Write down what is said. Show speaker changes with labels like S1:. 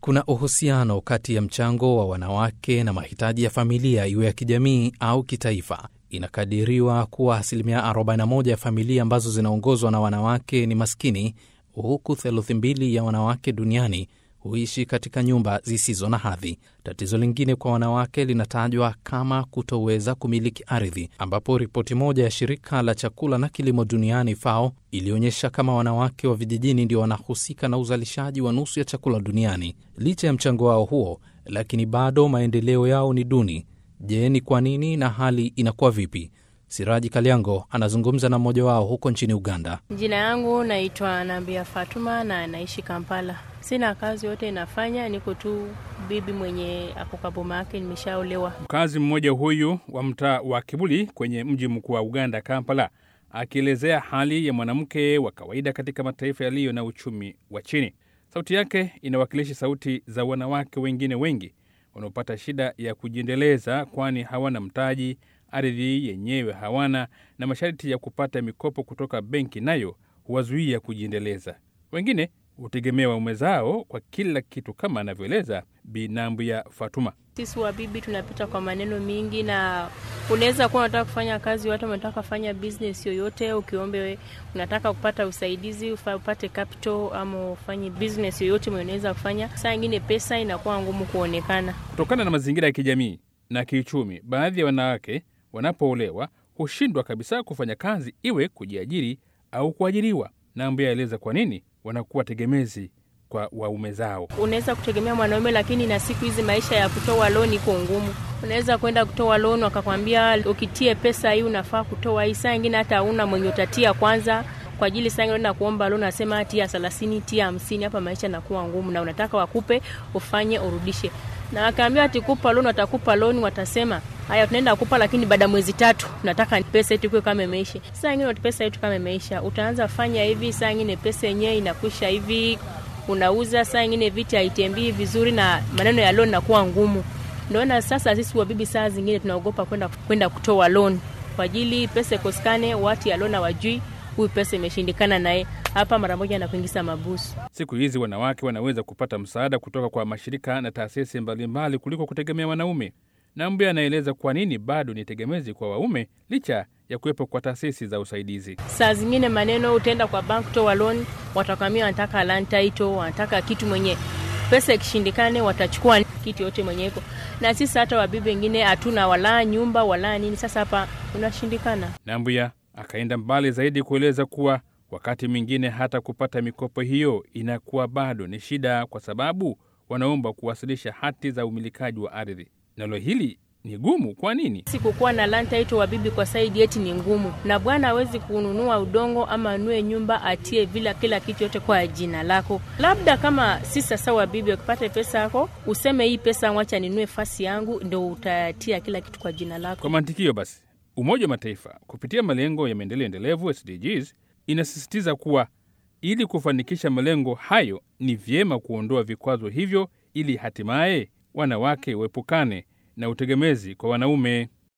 S1: Kuna uhusiano kati ya mchango wa wanawake na mahitaji ya familia, iwe ya kijamii au kitaifa. Inakadiriwa kuwa asilimia 41 ya familia ambazo zinaongozwa na wanawake ni maskini, huku theluthi mbili ya wanawake duniani huishi katika nyumba zisizo na hadhi. Tatizo lingine kwa wanawake linatajwa kama kutoweza kumiliki ardhi, ambapo ripoti moja ya shirika la chakula na kilimo duniani FAO ilionyesha kama wanawake wa vijijini ndio wanahusika na uzalishaji wa nusu ya chakula duniani. Licha ya mchango wao huo, lakini bado maendeleo yao ni duni. Je, ni kwa nini na hali inakuwa vipi? Siraji Kaliango anazungumza na mmoja wao huko nchini Uganda.
S2: Jina yangu naitwa Nambia Fatuma na naishi Kampala. Sina kazi yote inafanya, niko tu bibi mwenye ako kwa boma yake, nimeshaolewa.
S3: Mkazi mmoja huyu wa mtaa wa Kibuli kwenye mji mkuu wa Uganda, Kampala, akielezea hali ya mwanamke wa kawaida katika mataifa yaliyo na uchumi wa chini. Sauti yake inawakilisha sauti za wanawake wengine wengi wanaopata shida ya kujiendeleza, kwani hawana mtaji, ardhi yenyewe hawana, na masharti ya kupata mikopo kutoka benki nayo huwazuia kujiendeleza. Wengine hutegemea waume zao kwa kila kitu, kama anavyoeleza Binambu ya Fatuma.
S2: Sisi wabibi tunapita kwa maneno mingi, na unaweza kuwa unataka kufanya kazi, watu wanataka kufanya business yoyote, ukiombe unataka kupata usaidizi, upate capital ama ufanye business yoyote mwenye unaweza kufanya. Saa ingine pesa inakuwa ngumu kuonekana
S3: kutokana na mazingira ya kijamii na kiuchumi. Baadhi ya wanawake wanapoolewa hushindwa kabisa kufanya kazi, iwe kujiajiri au kuajiriwa. Nambu yaeleza kwa nini wanakuwa tegemezi kwa waume zao.
S2: Unaweza kutegemea mwanaume, lakini na siku hizi maisha ya kutoa loan iko ngumu. Unaweza kwenda kutoa loan, wakakwambia ukitie pesa hii unafaa kutoa hii, saa ingine hata hauna mwenye utatia kwanza kwa ajili saa ingine kuomba loan, nasema tia thelathini, tia hamsini. Hapa maisha yanakuwa ngumu, na unataka wakupe ufanye urudishe, na wakaambia ati kupa loan, watakupa loan, watasema haya tunaenda kupa, lakini baada ya mwezi tatu tunataka pesa yetu ikuwe kama imeisha. Saa ingine pesa yetu kama imeisha, utaanza fanya hivi, saa ingine pesa yenyewe inakwisha hivi unauza saa ingine viti haitembii vizuri na maneno ya loan nakuwa ngumu. Ndoona sasa sisi wabibi saa zingine tunaogopa kwenda kwenda kutoa loan kwa ajili pesa ikosekane, watu ya loan hawajui huyu pesa imeshindikana naye hapa, mara moja na kuingiza mabusu.
S3: Siku hizi wanawake wanaweza kupata msaada kutoka kwa mashirika na taasisi mbalimbali kuliko kutegemea wanaume. Nambi anaeleza kwa nini bado ni tegemezi kwa waume licha ya kuwepo kwa taasisi za usaidizi.
S2: Saa zingine maneno, utaenda kwa bank toa loan, watakwambia wanataka land title, wanataka kitu mwenye pesa ikishindikane, watachukua kitu yote mwenye iko na sisi. Hata wabibi wengine hatuna wala nyumba wala nini, sasa hapa unashindikana.
S3: Nambuya akaenda mbali zaidi kueleza kuwa wakati mwingine hata kupata mikopo hiyo inakuwa bado ni shida, kwa sababu wanaomba kuwasilisha hati za umilikaji wa ardhi. Nalo hili ni gumu. Kwa nini?
S2: Sikukuwa na land title wa bibi kwa saidi eti ni ngumu, na bwana hawezi kununua udongo ama anue nyumba atie vila kila kitu yote kwa jina lako. Labda kama si sasa wa bibi, ukipata pesa yako useme hii pesa wacha ninue fasi yangu, ndo utatia kila kitu kwa jina lako.
S3: Kwa mantikio basi, Umoja wa Mataifa kupitia malengo ya maendeleo endelevu SDGs inasisitiza kuwa ili kufanikisha malengo hayo ni vyema kuondoa vikwazo hivyo ili hatimaye wanawake waepukane na utegemezi kwa wanaume.